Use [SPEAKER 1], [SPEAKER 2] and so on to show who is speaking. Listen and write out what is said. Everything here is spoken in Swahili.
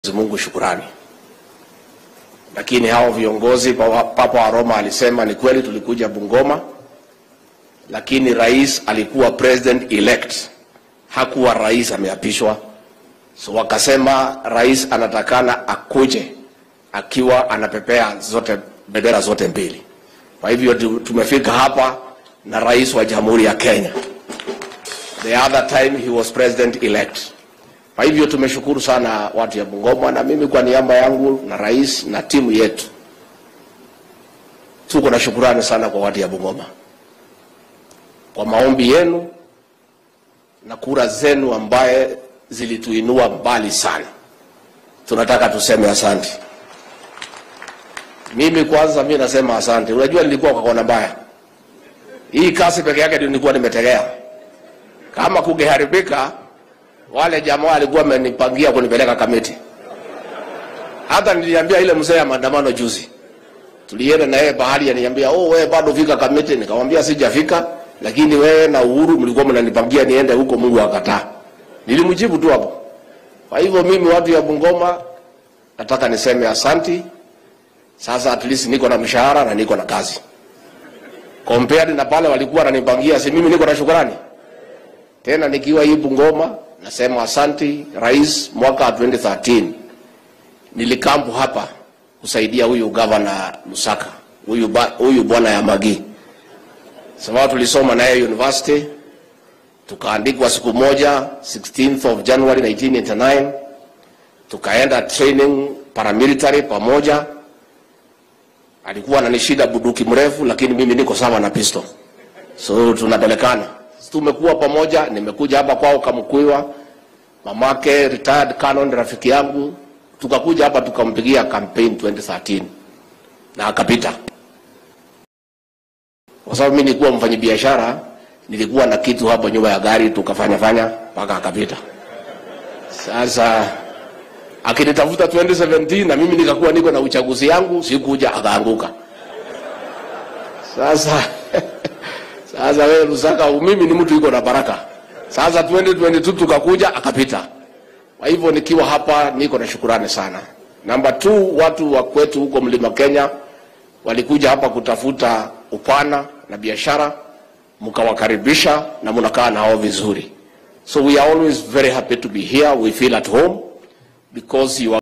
[SPEAKER 1] Mungu shukurani. Lakini hao viongozi, Papa wa Roma alisema ni kweli, tulikuja Bungoma, lakini rais alikuwa president elect, hakuwa rais ameapishwa. So wakasema rais anatakana akuje akiwa anapepea zote bendera zote mbili. Kwa hivyo tumefika hapa na rais wa Jamhuri ya Kenya. The other time he was president elect. Kwa hivyo tumeshukuru sana watu ya Bungoma, na mimi kwa niaba yangu na rais na timu yetu tuko na shukurani sana kwa watu ya Bungoma kwa maombi yenu na kura zenu ambaye zilituinua mbali sana. Tunataka tuseme asante. Mimi kwanza, mimi nasema asante. Unajua nilikuwa kwa kona mbaya, hii kasi peke yake ndio nilikuwa nimetegea. Kama kungeharibika wale jamaa walikuwa wamenipangia kunipeleka Kamiti. Hata niliambia ile mzee ya maandamano juzi, tulienda na yeye bahari, aniambia oh, wewe bado fika Kamiti. Nikamwambia sijafika, lakini wewe na Uhuru mlikuwa mnanipangia niende huko, Mungu akataa. Nilimjibu tu hapo. Kwa hivyo mimi, watu ya Bungoma, nataka niseme asanti. Sasa at least niko na mshahara na niko na kazi, compared na pale walikuwa wananipangia. Si mimi niko na shukrani tena, nikiwa hii Bungoma nasema asanti rais. Mwaka 2013 nilikampu hapa kusaidia huyu gavana Lusaka, huyu huyu bwana ya Magi, sababu tulisoma naye university, tukaandikwa siku moja 16th of January 1989 tukaenda training paramilitary pamoja. Alikuwa ananishida buduki mrefu, lakini mimi niko sawa na pistol, so tunapelekana tumekuwa pamoja. Nimekuja hapa kwao Kamkuiwa, mamake retired canon, rafiki yangu, tukakuja hapa tukampigia campaign 2013 na akapita, kwa sababu mimi nilikuwa mfanyabiashara, nilikuwa na kitu hapo nyuma ya gari, tukafanya fanya mpaka akapita. Sasa akinitafuta 2017 na mimi nikakuwa niko na uchaguzi yangu, sikuja, akaanguka. Sasa sasa wewe Lusaka, mimi ni mtu yuko na baraka. Sasa 2022 tukakuja akapita. Kwa hivyo nikiwa hapa niko na shukurani sana. Namba 2 watu wa kwetu huko Mlima Kenya walikuja hapa kutafuta upana na biashara, mkawakaribisha na mnakaa nao vizuri. So we are always very happy to be here. We feel at home because you are